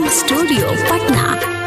studio Patna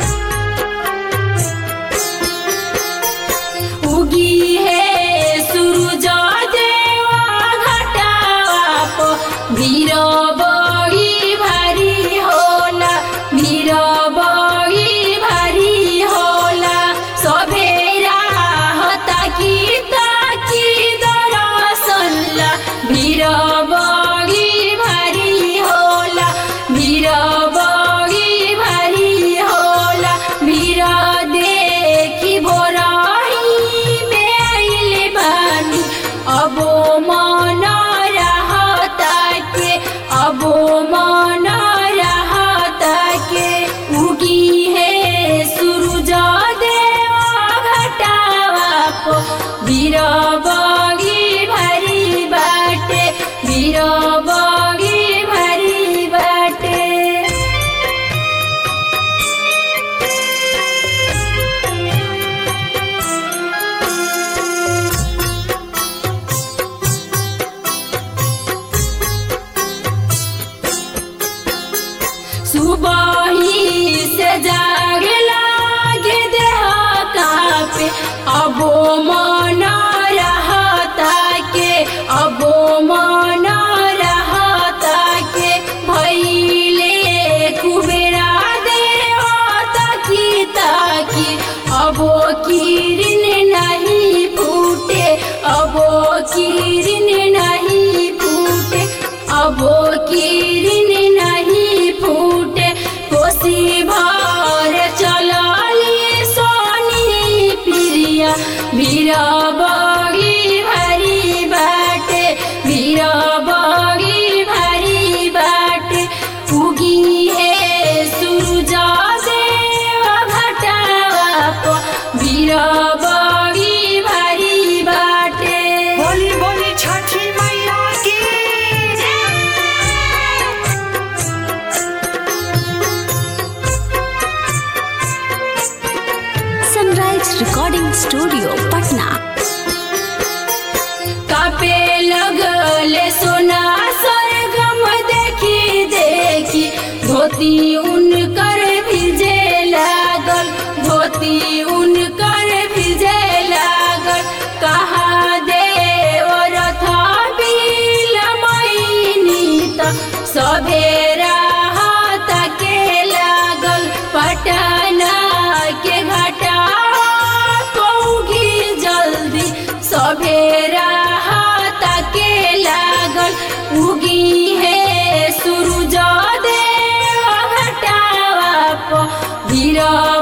उगी है सूरज देवा घटावा पो वीर बही भारी होला वीर बही भारी होला सभेरा हता की ताकी दरसल्ला वीर बही भारी होला वीर बही भारी होला वीर देखी भोराही में आइले बानी अबो मन रहता के अबो मन रहता के उगी है सूरज देवा घटावा पो वीर बगी भरी बाटे वीर बगी भरी बाटे सुबही से जाग लागे देह कापे अबो मन रहता के अबो मन रहता के भैले कुबेरा देवता की ताकी अबो किरण नहीं फूटे अबो किरण नहीं फूटे अबो किरण नहीं फूटे कोसी भर चलली सोनी प्रिया वीर बगी भरी बाटे वीर बगी भरी बाटे उगी है सूरज देव घटावा पो वीर बगी भरी बाटे बोली बोली छठी मैया की सनराइज रिकॉर्डिंग स्टूडियो पटना कापे लगले सोना सरगम देखी देखी धोती उनकर भिजे लागल धोती उनकर भिजे लागल कहा देव रथ बिल मैनी त सभेरा के लागल पटना के घटा पौगी जल्दी सभेरा के लागल उगी है सूरज देव घटावा प वीर